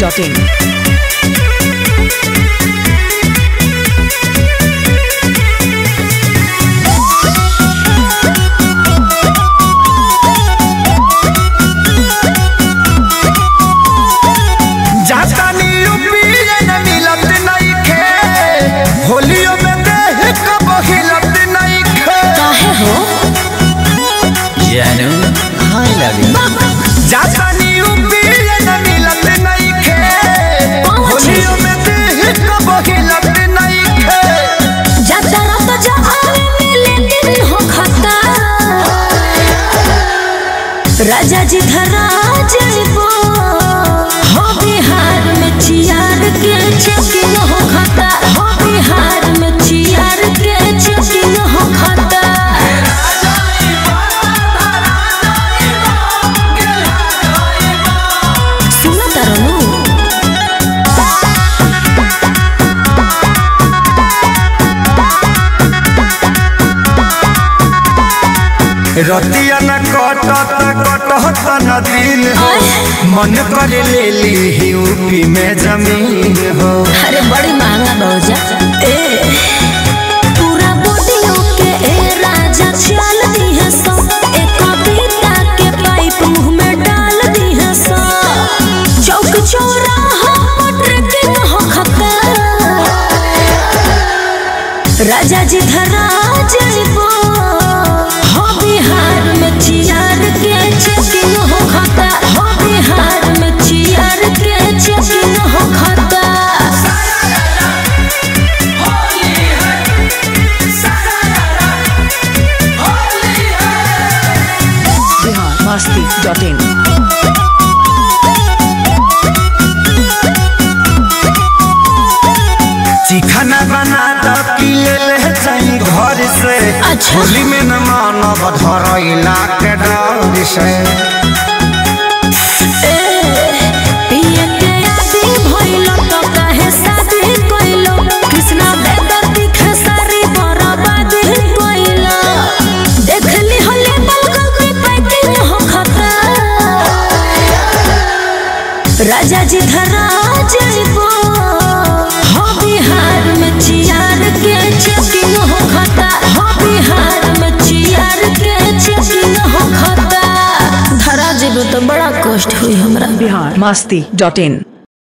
masti.in. जातानी यूपीए न मिलत नइखे होलियो में देह कब हिलत नइखे काहे हो जानू हाय लव यू जातानी यूपीए न मिलत नइखे होलियो में देह कब हिलत नइखे जातरा तो जहारे मिले दिन हो खता राजा जी धरा जइबो हो बिहार में चियार के चेकिंग हो खता हो बिहार में चियार के चेकिंग हो खता सुनो तरनू रतिया न कटत कटत न दिन हो मन कर ले ली यूपी में जमीन हो अरे बड़ी महंगा भौजा ए पूरा बॉडी के ए राजा चाल दी है सो एक कविता के पाइप मुंह में डाल दी है सो चौक चौराहा ट्रेकिंग हो खता राजा जी धरा जइबो हो बिहार में चियार के चेकिंग हो खता हो बिहार में चियार के चेकिंग हो खता Bihar masti.in. चिखना बना द पिए ले जाई घर से अच्छा। होली में न मानव धरैला के डर से पिए के आदि भइलो तो काहे शादी कइलो कृष्णा बेदर दिखे सारी बर्बादी कइलो देखली हले बलगल के पैकिंग हो खता राजा जी धरा जइबो हो बिहार में चियार के चेकिंग हो खता हो बिहार में चियार के चेकिंग हो खता धरा जइबो तो बड़ा कष्ट हुई हमरा Bihar masti.in.